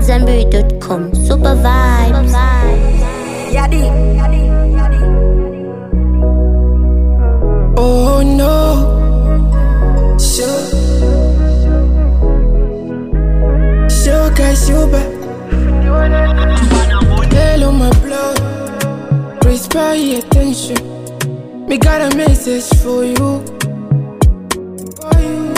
AmadZanbury.com. Super vibes. Yadi. Oh no. Sure. Sugar, sugar. Hello, my blood. Please pay attention. Me got a message for you. For you.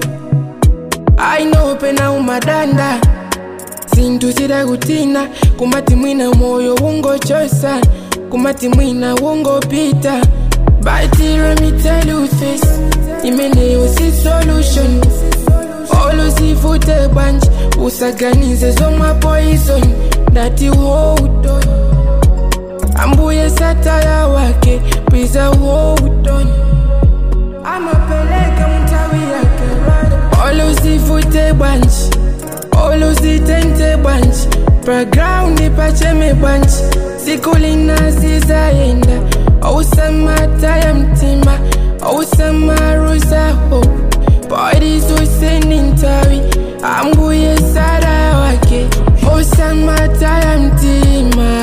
I know pena umadanda sintu sidakutina kumati mwina moyo ungochosa kumati mwina ungopita But let me tell you this imeneyo si solution oluzivute banje usaganize zomwa poison ndati hold on ambuye sataya wake pwiza hold on amapeleke mtawi yake oluzivute banje oluzitente banje background pacheme banje sikulina zizayenda ousamata ya mtima ousamaaruza hope bodizuseni ntawi ambuye sara wake ousamata ya mtima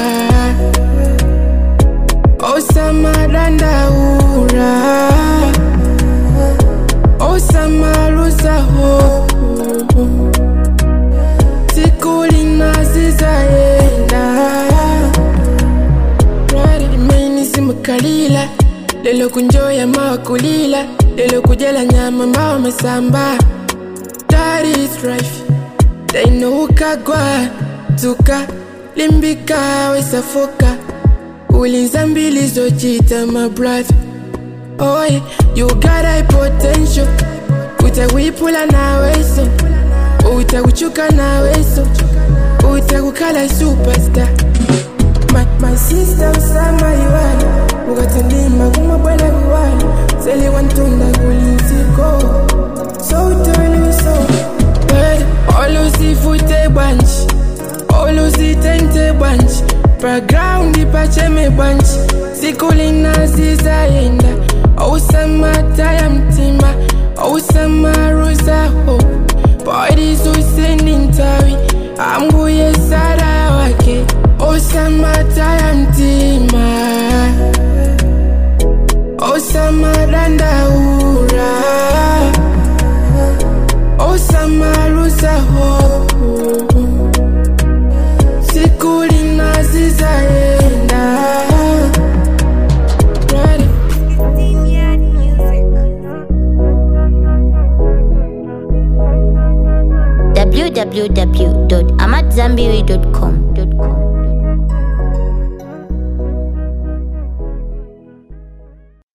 osamadandaura osamaruza hope sikulina zizayenda Rari imeni simukalila lelo kunjoya mawa kulila lelo kujela nyama mawa masamba That is life dainokagwa tuka limbika wesafoka ulinza mbili zojita my brother Oh yeah, you got a potential utakuipula naweso utakuchuka naweso utakukala superstar my, my sister usama iwani ukatandima kumabwela kuwani seli wantunda kulinziko so utoli so But oluzivute bwanji oluzitente bwanji background pacheme bwanji sikulina zizayenda ousamata ya mtima ousamaaruza hope bodizuseni ntawi ambuye sara wake osamata ya mtima osamadandaura osamaruza hope sikulina zizayenda Right. www.amadzanbury.com.